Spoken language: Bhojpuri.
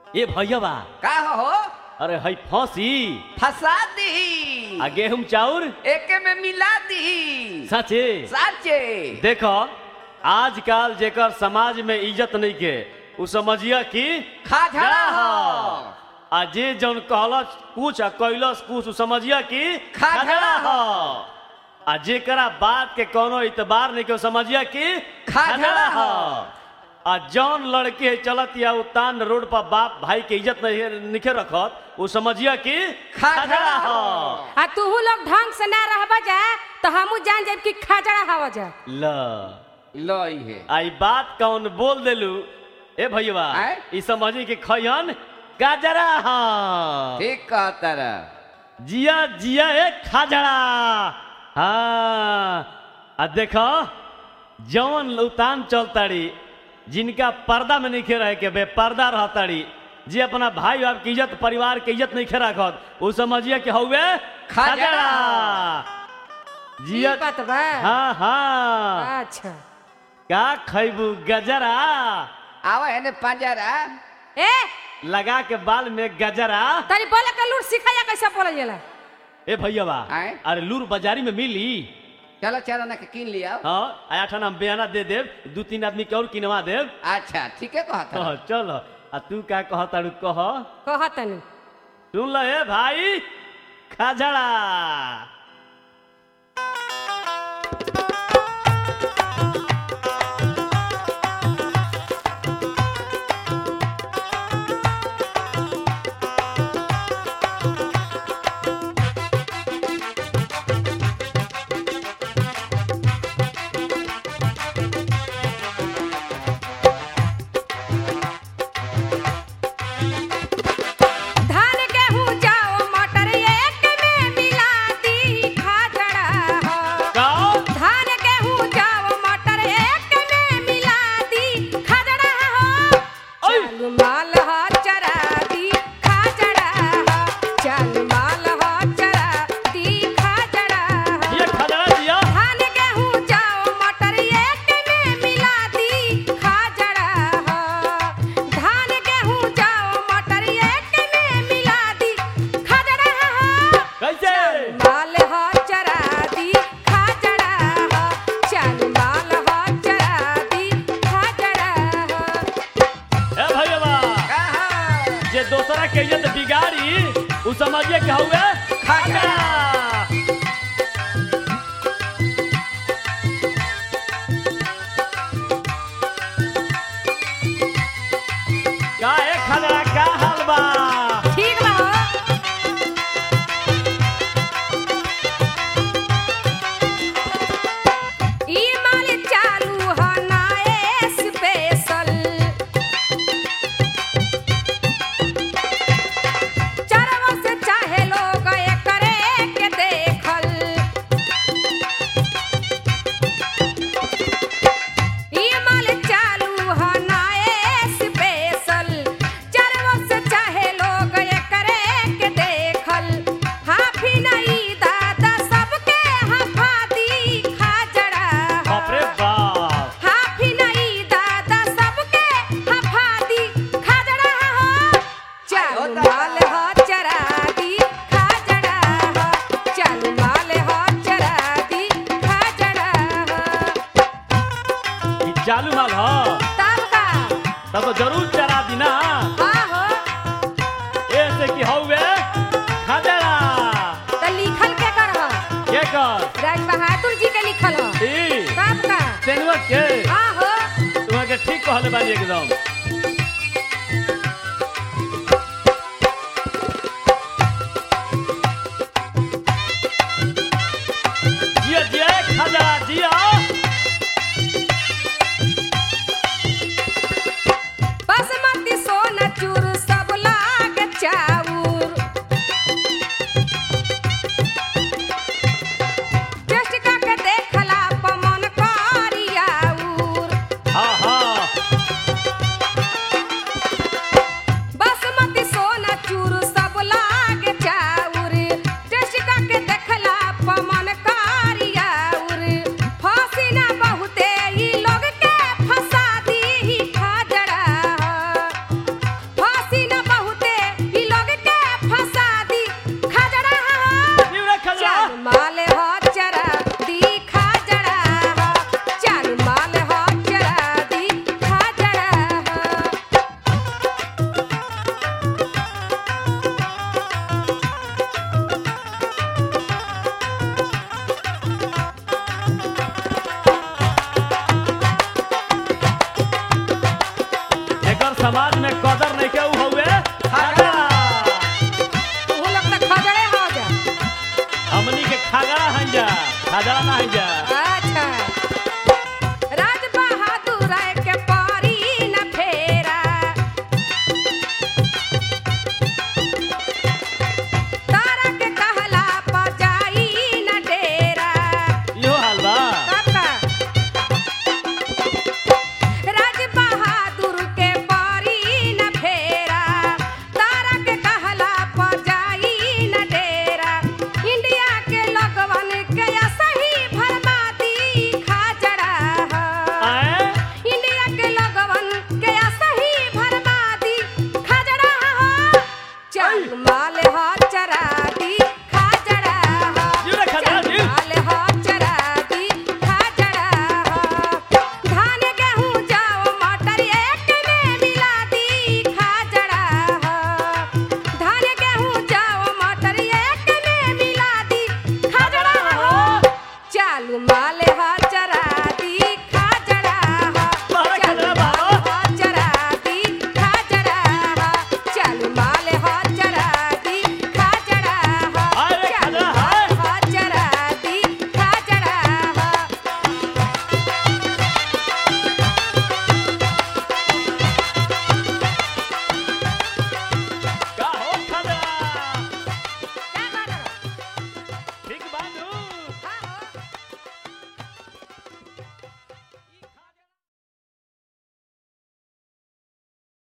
ए भैयाबा का हो अरे हई फंसी फंसा दी आ गेहूं चाउर एके में मिला दी सचे साचे देखो आजकल जेकर समाज में इज्जत नहीं के उ समझिया कि खाझड़ा हो आ जे जौन कहलस कुछ आ कैलस कुछ उ समझिया कि खाझड़ा हो आ जेकरा बात के कोनो इतबार नहीं के उ समझिया कि खाझड़ा हो। आ जौन लड़के चलत या उतान रोड पर बाप भाई के इज्जत नहीं निखे रखत उ समझिया कि खाझड़ा हो। आ तूहू लोग ढंग से ना रहबा जा तो हमू जान जाब कि खाजड़ा हवा जा ल लई है आई बात कौन बोल देलू ए भैया आय? ई समझी कि खयन गाजरा हाँ ठीक कहता रह जिया जिया ए खाजड़ा हाँ आ देखो जौन उतान चलताड़ी जिनका पर्दा में नहीं रहे के बे पर्दा रहताड़ी जे अपना भाई बाप की इज्जत परिवार के इज्जत नहीं रखत उ समझिए कि हौवे खाजड़ा। जिया ई बात बा हाँ हाँ अच्छा का खैबू गजरा आवा है ने पंजरा ए लगा के बाल में गजरा तनी बोले के लूट सिखाया कैसे बोलल जाला ए भैया आय? अरे लूर बाजारी में मिली चलो चलो ना के किन लिया हाँ आया ठाना बयाना दे देव दू तीन आदमी के और किनवा देव अच्छा ठीक है कहता कह चल आ तू का कह तारू कह कह तनी सुन ल ए भाई खाजड़ा धान गेहूं जाओ मटर एक में मिला दी खाजड़ा हो का धान गेहूं जाओ मटर एक में मिला दी खाजड़ा हो ओय! चल माल हो चरा दी खाजड़ा हो चल माल हो चरा दी खाजड़ा हो ये खाजड़ा दिया धान गेहूं जाओ मटर एक में मिला दी खाजड़ा हो धान गेहूं जाओ मटर एक में मिला दी खाजड़ा हो कैसे माल हो चरा दी खाजड़ा हो चल माल हो चरा दी खाजड़ा हो ए भैया कहा जे दोसरा के इज्जत बिगाड़ी उ समझिए कि हौवे खाजड़ा। का ए खाजड़ा का हाल बा ठीक बा हो ई माल चालू हो ना स्पेशल चरवा से चाहे लोग एकरे के देखल ई माल चालू हो ना स्पेशल चरवा से चाहे लोग एकरे के देखल हाफी नहीं दादा सबके हफा दी खाजड़ा बाप रे बाप हाफी नहीं दादा सबके हफा दी खाजड़ा हो चल आयो माल दादा। हो चरा दी खाजड़ा हो चल माल हो चरा दी खाजड़ा हो ई चालू माल ह तब का तब तो जरूर चरा दी ना हाँ हो ऐसे कि हौवे खाजड़ा तो लिखल के कर हो के कर राज बहादुर जी के लिखल हो ई तब का तेनवा के हाँ हो तुम्हारे के ठीक कहले बानी एकदम जिया जिया खाजड़ा जिया बासमती सोना चूर सब लाग चाउर टेस्ट करके देखला पमन करियाउर हाँ हाँ समाज में कदर नहीं के ऊ हउए खगड़ा तू लोग तो खजड़े हो जा हमनी के खगड़ा हन जा खगड़ा ना हन जा